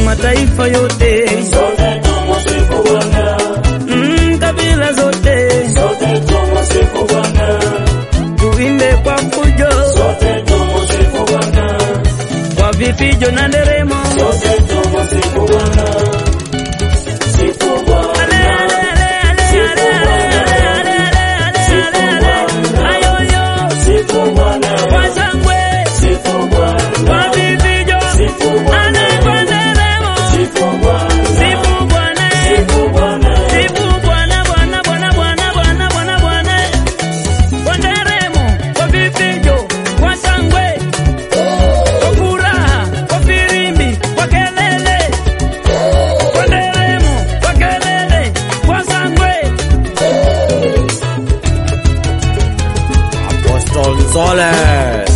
mataifa yote, sote tumusifu Bwana, mm, kabila zote sote tumusifu Bwana, tuimbe kwa fujo, sote tumusifu Bwana, kwa vifijo na nderemo. sote tumusifu Bwana, sifu Bwana. Ale, ale, ale, ale, ale, ale, ale, ale, ale, ale. Ayoyo, Sifu Bwana, kwa shangwe, sifu Bwana, kwa vifijo, sifu Bwana, ale kwa nderemo. sifu Bwana, Sifu Bwana, sifu Bwana, sifu Bwana, Bwana, Bwana, Bwana, Bwana, Bwana, Bwana. Kwa nderemo, kwa vifijo, kwa shangwe, kwa furaha, kwa firimbi, kwa kelele. Kwa nderemo, kwa kelele, kwa shangwe. Apostle Soles.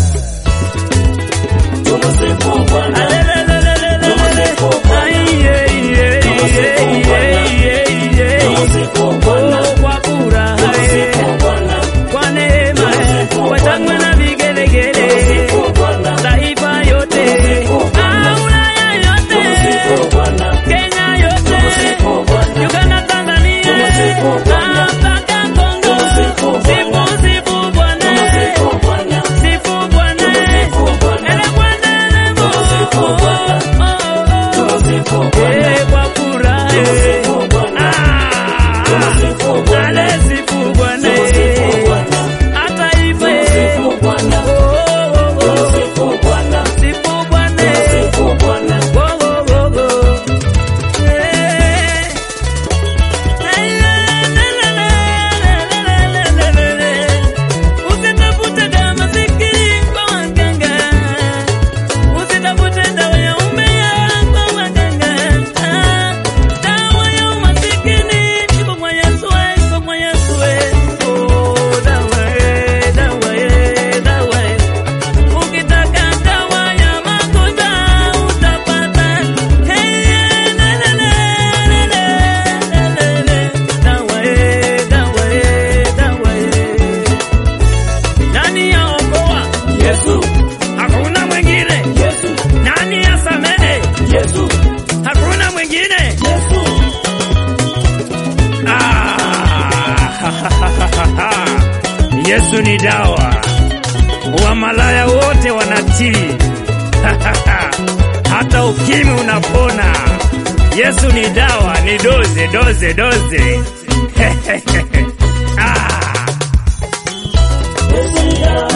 tumusifu Bwana, Alelelelelelele. Aiye, iye, iye, iye, iye, iye. tumusifu Bwana, Oh, kwa furaha, eh. tumusifu Bwana, kwa neema, eh. kwa shangwe na vigelegele. tumusifu Bwana, Taifa yote, ah, Ulaya yote, tumusifu Bwana, Kenya yote, tumusifu Bwana, Uganda, Tanzania, Tumusifu Bwana. ah, mpaka Kongo. Tumusifu Bwana. Sifu, sifu Bwana, tumusifu Bwana, sifu Bwana, tumusifu Bwana, ele Bwana, ele Mungu. Tumusifu Bwana. Oh, oh, oh. tumusifu Bwana, Eh, kwa furaha, eh. Tumusifu Bwana. Ah, Tumusifu Bwana. ale sifu Bwana, tumusifu eh. Bwana, hata hivyo, eh. tumusifu Bwana, Oh, oh, oh. tumusifu Bwana, Sifu Bwana, eh. tumusifu Bwana, Oh, oh, oh, oh. Eh. Ay, la, la, la, la, la, la, la, la, la, la. Usitafute dawa masikini kwa waganga. Usitafute dawa ya umbea kwa waganga. Ah, dawa ya umasikini iko kwa Yesu, eh, iko kwa Yesu, eh. Oh, dawa, eh, dawa, eh, dawa, eh. Ukitaka dawa ya magonjwa utapata. Hey, la, la, la, la, la, la, la, la. Dawa, eh, dawa, eh, dawa, eh. Nani yaokoa? Yesu, Hakuna mwingine. Yesu, Nani yasamehe? Yesu, Hakuna mwingine. Yesu, Ah, Yesu ni dawa, wamalaya wote wanatii, hata ukimwi unapona. Yesu ni dawa, ni doze doze doze. ah. Yesu ni dawa,